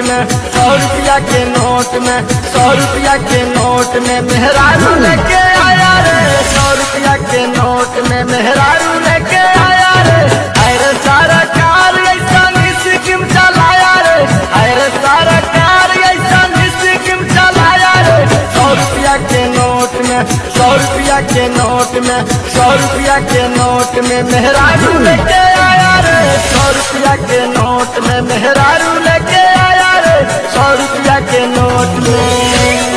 में सौ रुपया के नोट में सौ रुपया के नोट में मेहरारू लेके आया रे सौ रुपया के नोट में मेहरारू लेके आया रे अरे सारा कार ऐसा स्कीम चलाया रे अरे सारा कार ऐसा स्कीम चलाया रे सौ रुपया के नोट में सौ रुपया के नोट में सौ रुपया के नोट में मेहरारू लेके आया रे सौ रुपया के नोट में मेहरारू लेके आया रे सौ रुपया के नोट में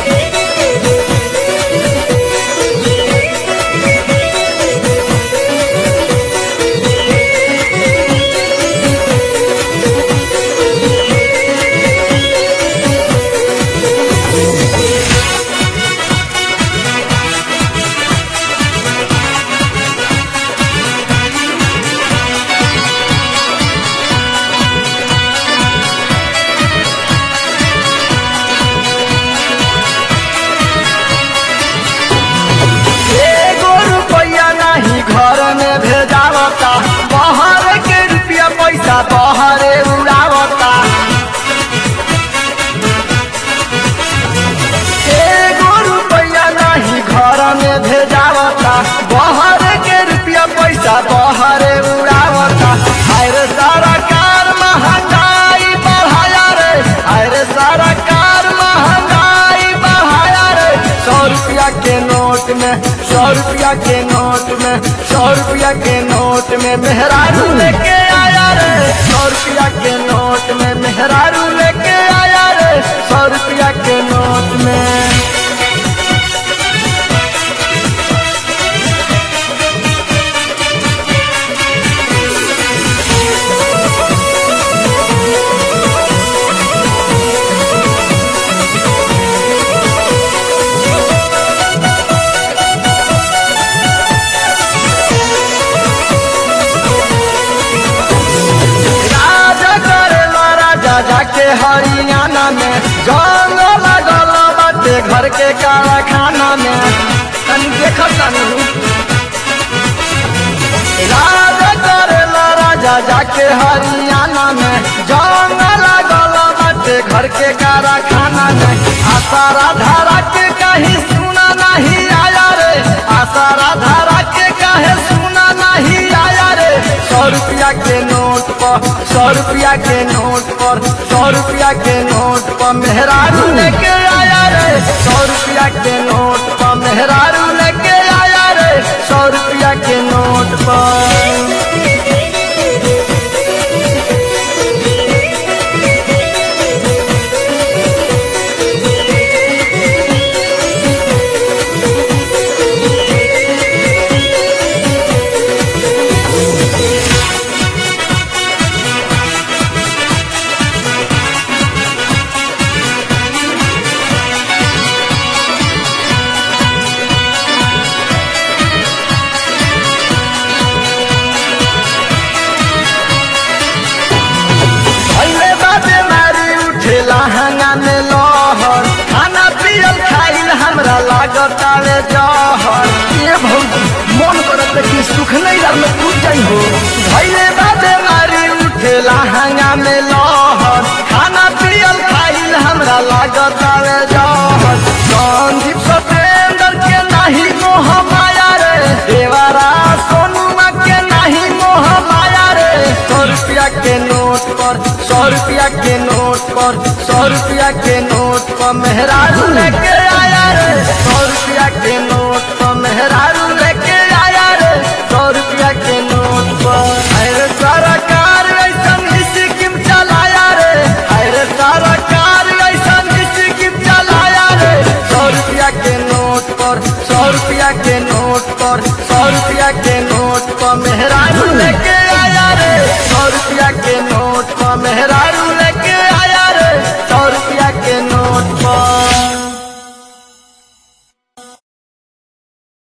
एगो रुपया नहीं घर में भेजावता बाहर के रुपया पैसा बाहरे उड़ावता एगो रुपया नहीं घर में भेजावता बाहर के रुपया पैसा बाहरे उड़ावता अरे सारा कार महंगाई बढ़ाया रे अरे सारा कार महंगाई बढ़ाया रे सौ रुपया के नोट में सौ रुपया के नोट में सौ रुपया के नोट में मेहरारू लेके आया रे सौ रुपया के नोट में मेहरारू लेके आया रे सौ रुपया के नोट में राजा करेला राजा जाके हरियाणा में जंग लगल बाटे घर के कारखाना में तनी देख तनी राजा करेला राजा जाके हरियाणा में जंग लगल बाटे घर के कारखाना में आशा राधा के कहीं सुना नहीं आया रे आशा राधा के कहे सुना नहीं आया रे सौ रुपया के नोट पर सौ रुपया के नोट पर सौ रुपया के नोट पर मेहरारू लेके आया रे सौ रुपया के नोट पर मेहरारू लेके आया रे सौ रुपया के नोट पर पहले बाटे मारी उठेला हंगा में लहर खाना पियल खाइल हमरा लागत आवे जहर ये भौजी मन करत कि सुख नहीं रह में टूट जाई हो पहले बाटे मारी उठेला हंगा में लहर खाना पियल खाइल हमरा लागत आवे जहर संदीप सतेंद्र के नहीं मोह माया रे देवारा सोनुमा के नहीं मोह माया रे सौ रुपया के नोट पर सौ रुपया के नोट पर सौ रुपया के नोट पर मेहरारू लेके आया रे सौ रुपया के नोट पर मेहरारू लेके आया रे सौ रुपया के नोट पर अरे सारा कार ऐसन स्कीम चलाया रे अरे सारा कार ऐसन स्कीम चलाया रे सौ रुपया के नोट पर सौ रुपया के नोट पर सौ रुपया के नोट पर मेहरारू लेके आया रे सौ रुपया के नोट पर मेहरारू